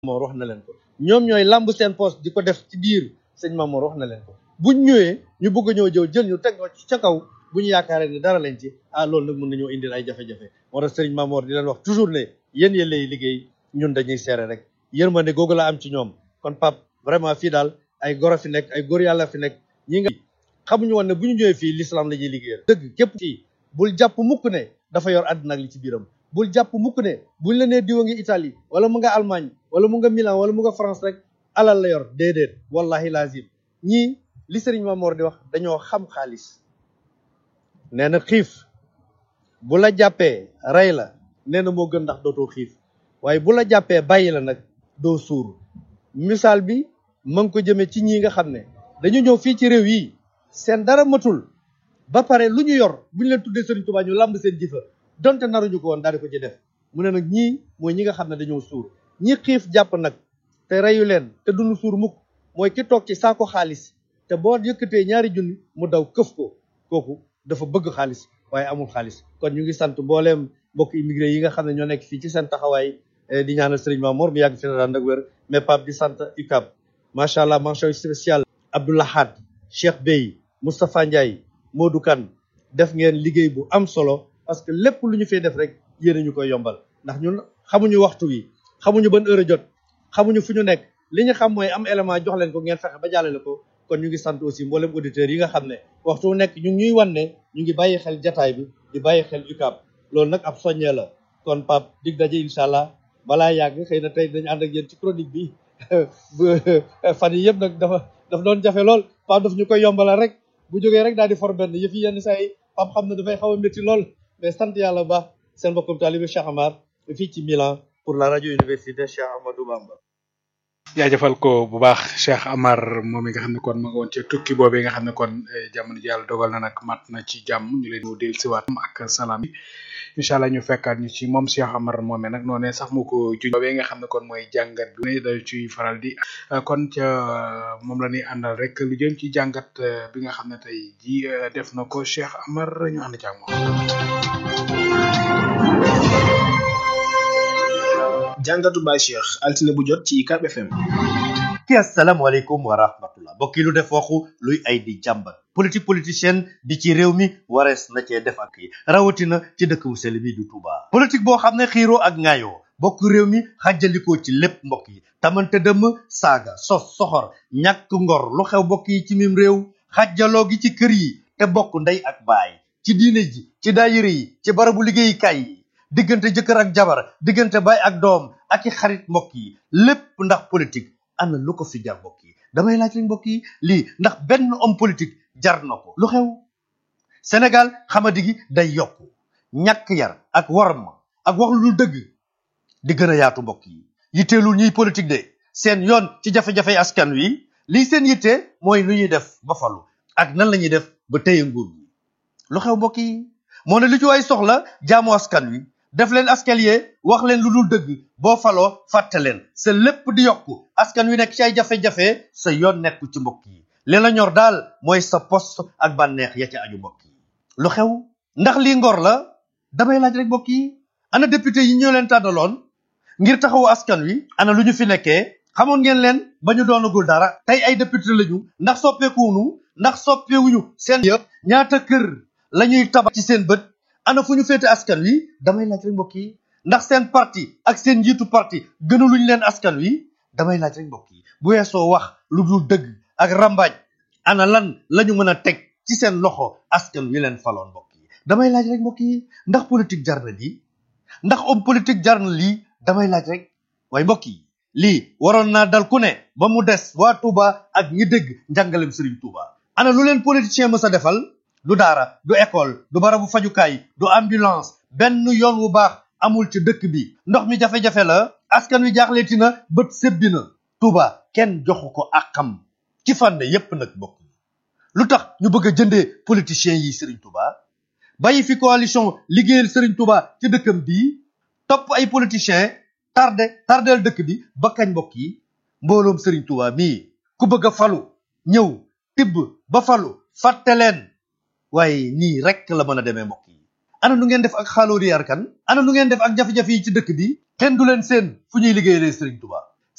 Mamoor wax na leen ko ñoom ñooy làmb seen poste di ko def ci biir sëñ Mamoor wax na leen ko buñ ñëwee ñu bëgg a ñëw jëw jël ñu teg ci ca kaw bu ñu yaakaaree ne dara lañ ci ah loolu nag mën nañoo indil ay jafe-jafe moo tax sëriñ Mamoor di leen wax toujours ne yéen yéen lay liggéey ñun dañuy seere rek yërmande googu la am ci ñoom kon pap vraiment fii daal ay goro fi nekk ay góor yàlla fi nekk ñi nga xamuñu woon ne bu ñu ñëwee fii l'islam la ñuy liggéeyal dëgg képp fii bul jàpp mukk ne dafa yor àddina ak li ci biiram bul jàpp mukk ne buñ la nee diwa ngi Italie wala mu nga Allemagne wala mu nga Milan wala mu nga France rek alal la yor déedéet wallahi lazim ñii li sëriñ Mamoor di wax dañoo xam xaalis nee na xiif bu la jàppee rey la nee na moo gën ndax dootoo xiif waaye bu la jàppee bàyyi la nag doo suur misaal bi ma ngi ko jëmee ci ñii nga xam ne dañu ñëw fii ci réew yi seen dara matul ba pare lu ñu yor bu ñu leen tuddee Sëriñ Tuubaa ñu làmb seen jëfa donte naruñu ko woon daal di ko ci def mu ne nag ñii mooy ñi nga xam ne dañoo suur ñi xiif jàpp nag te reyu leen te duñu suur mukk mooy ki toog ci saako xaalis te boo yëkkatee ñaari junni mu daw këf ko kooku dafa bëgg xaalis waaye amul xaalis kon ñu ngi sant mbooleem mbokk immigré yi nga xam ne ñoo nekk fii ci seen taxawaay di ñaanal Serigne Mamour mu yàgg fi na daan ak wér mais Pape di sant UCAB macha allah mention spéciale Abdoulahad Cheikh Bey Moustapha Ndiaye Modou Kane def ngeen liggéey bu am solo parce que lépp lu ñu fay def rek yéen ñu koy yombal ndax ñun xamuñu waxtu wi xamuñu ban heure jot xamuñu fu ñu nekk li ñu xam mooy am élément jox leen ko ngeen fexe ba jàllale ko kon ñu ngi sant aussi mboolem auditeurs yi nga xam ne waxtu wu nekk ñu ngi ñuy wan ne ñu ngi bàyyi xel jataay bi di bàyyi xel UCAB loolu nag ab soññee la kon Pape dig daje incha allah balaa yàgg xëy na tey dañu ànd ak yéen ci chronique bi fan yi yëpp nag dafa dafa doon jafe lool Pape daf ñu koy yombalal rek bu jógee rek daal di for benn yëf yi yenn saa yi Pape xam ne dafay xaw a métti lool mais sant yàlla bu baax seen mbokkum taalibe Cheikh Amar fii ci Milan pour la radio université Cheikh Ahmadou Bamba jaajëfal ko bu baax Cheikh Amar moom mi nga xam ne kon ma nga woon ci tukki boobee nga xam ne kon jamono ji yàlla dogal na nag mat na ci jàmm ñu leen mu del siwaat ak salaam incha allah ñu fekkaat ñu ci moom Cheikh Amar moomee nag noonee sax mu ko juj boobee nga xam ne kon mooy jàngat bi ne da ciy faral di kon ca moom la ñuy àndal rek lu jëm ci jàngat bi nga xam ne tey ji def na ko Cheikh Amar ñu ànd ci ak moom jàngatu Baye Cheikh altine bu jot ci UCAB FM. ki asalaamaaleykum wa rahmatullah mbokk yi lu def waxu luy ay di jàmbat politique politicienne bi ci réew mi warees na cee def ak yi rawatina ci dëkk bu sell bi du Touba. politique boo xam ne xiiroo ak ŋaayoo bokk réew mi xàjjalikoo ci lépp mbokk yi tamante dëmm saaga sos soxor ñàkk ngor lu xew mbokk yi ci mim réew xàjjaloo gi ci kër yi te bokk ndey ak baay ci diine ji ci daayira yi ci barabu liggéeyukaay yi diggante jëkkër ak jabar diggante baay ak doom ak i xarit mbokk yi lépp ndax politique ana lu ko fi jar mbokk yi damay laaj rek mbokk yi lii ndax benn homme politique jar na ko lu xew Sénégal xamadi gi day yokku ñàkk yar ak warma ak wax lu dëgg di gën a yaatu mbokk yi yitteelul ñuy politique de seen yoon ci jafe-jafe askan wi lii seen yitte mooy lu ñuy def ba falu ak nan la ñuy def ba téye nguur gi lu xew mbokk yi moo ne lu ci waay soxla jaamu askan wi def leen escalier wax leen lu dul dëgg boo faloo fàtte leen sa lépp di yokku askan wi nekk ci ay jafe-jafe sa yoon nekku ci mbokk yi li la ñor daal mooy sa poste ak bànneex ya ci aju mbokk yi lu xew ndax lii ngor la damay laaj rek mbokk yi ana député yi ñoo leen tànnaloon ngir taxawu askan wi ana lu ñu fi nekkee xamoon ngeen leen ba ñu doonagul dara tey ay député lañu ndax soppeekuwunu ndax soppeewuñu seen yëpp ñaata kër la ñuy tabax ci seen bët ana fu ñu féete askan wi damay laaj rek mbokk yi ndax seen parti ak seen njiitu parti gënaluñ leen askan wi damay laaj rek mbokk yi bu weesoo wax lu dul dëgg ak rambaaj ana lan la ñu mën a teg ci seen loxo askan wi leen faloon mbokk yi damay laaj rek mbokk yi ndax politique jar na lii ndax homme politique jar na lii damay laaj rek waaye mbokk yi lii waroon naa dal ku ne ba mu des waa Touba ak ñi dégg njàngalem Serigne Touba ana lu leen politicien mës a defal du daara du école du barabu fajukaay du ambulance benn yoon wu baax amul ci dëkk bi ndox mi jafe-jafe la askan wi jaaxleeti na bët sebbi na Touba kenn joxu ko àqam ci fànn yépp nag bokk lu tax ñu bëgg a jëndee politiciens yi Serigne Touba bàyyi fi coalition liggéeyal Serigne Touba ci dëkkam bii topp ay politiciens tardé tardeel dëkk bi ba kañ mbokk yi mbooloom Serigne Touba mii ku bëgg a falu ñëw tibb ba falu fàtte leen waaye nii rek la mën a demee mbokk yi ana nu ngeen def ak xaalóori yarkan ana nu ngeen def ak jafe-jafe yi ci dëkk bi kenn du leen seen fu ñuy liggéeyalee Serigne Touba